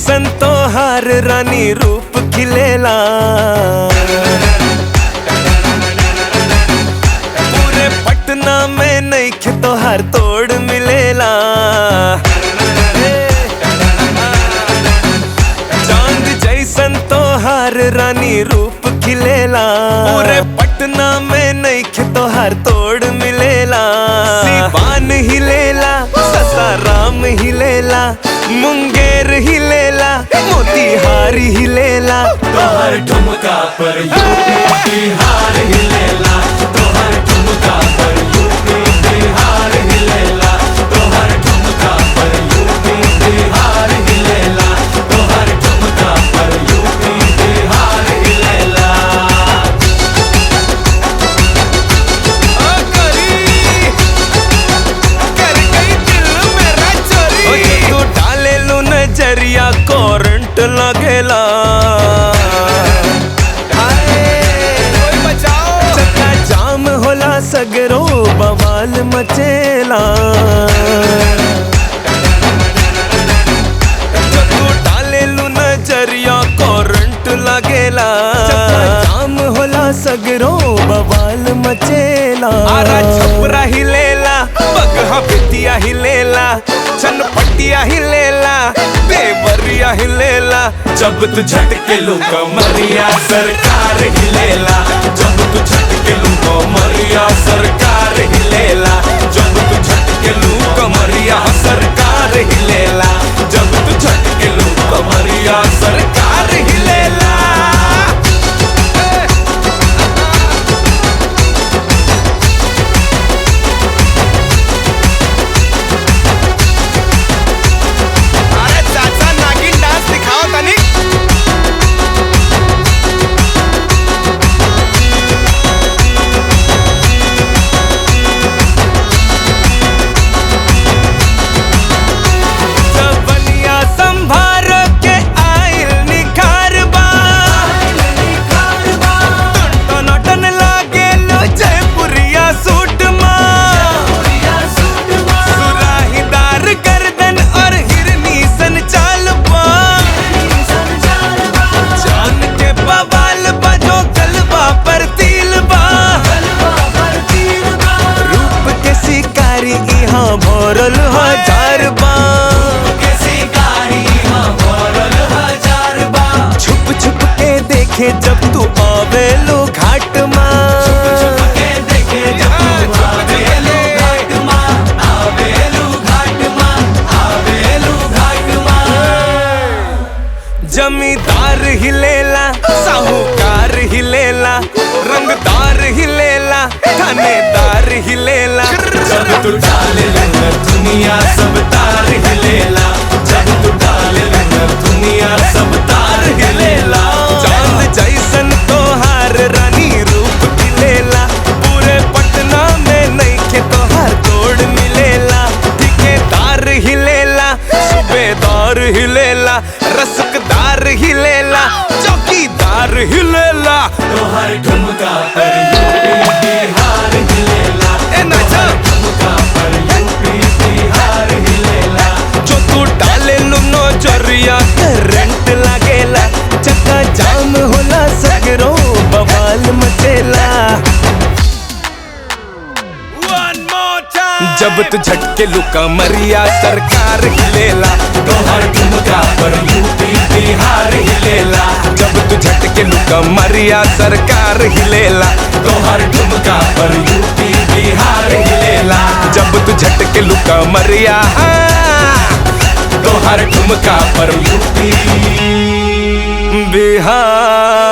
जैसन तो हर रानी रूप खिलेला पूरे पटना में नहीं तो हर तोड़ मिलेला चांद जैसन तो हर रानी रूप खिलेला पूरे पटना में नहीं तो हर तोड़ मिलेला सिवान हिलेला ससाराम हिलेला मुंगेर हिलेला मोतीहार हिलेला तोहर ठुमका पर यूपी बिहार हिलेला तोहर ठुमका पर यूपी बिहार हिलेला तोहर ठुमका पर यूपी बिहार हिलेला तोहर ठुमका पर यूपी बिहार हिलेला आ करी कर गई दिल मेरा चोरी ओ ये तू डाले लू नजरिया करंट लगेला हाय, कोई बचाओ चक्का जाम होला सगरो बवाल मचेला जो तू डाले लू नजरिया करंट लगेला चक्का जाम होला सगरो बवाल मचेला आरा छपरा हिलेला बगहा बिटिया हिलेला चनपटिया हिलेला देवरिया हिलेला जब तू झटके लो कमरिया सरकार हिलेला जब तू झटके लो कमरिया सरकार हिलेला जब तू झटके लो कमरिया सरकार हिलेला जब तू झटके लो कमरिया सरकार हिलेला अरे चाचा नागिन डांस दिखाओ तनी जवनिया संभार के आइल निखार बा टनाटन लागे लो जयपुरिया सूट माँ सुराहीदार गर्दन और हिरनी सन चाल बा जान के बवाल बजो गलबा पर तिल बा रूप के शिकारी यहाँ भरल हजार बा के शिकारी हाँ भरल हजार बा छुप छुप के देखे जब तू आवेलो घाट माँ के देखे जब तू आवेलू घाट माँ आवेलू घाट माँ आवेलू घाट माँ जमींदार हिलेला साहूकार हिलेला रंगदार हिलेला थानेदार हिलेला जब तू डाले लंगर दुनिया सब तार हिलेला जब तू डाले लंगर दुनिया सब तार हिलेला चांद जैसन तोहार रानी रूप खिलेला पूरे पटना में नहीं के तोहार तोड़ मिलेला ठिकेदार हिलेला सूबेदार हिलेला रसकदार हिलेला चौकीदार हिलेला तोहर ठुमका पर यूपी बिहार हिलेला ए नाचा ठुमका पर यूपी बिहार हिलेला जो तू डाले लो नजरिया करंट लागेला चक्का जाम होला सगरो बवाल मचेला जब तू झटके लुका मरिया सरकार हिलेला तोहर ठुमका पर यूपी बिहार हिलेला जब तू झटके लुका मरिया सरकार हिलेला तोहर ठुमका पर यूपी बिहार हिलेला जब तू झटके लुका मरिया तोहर ठुमका पर यूपी बिहार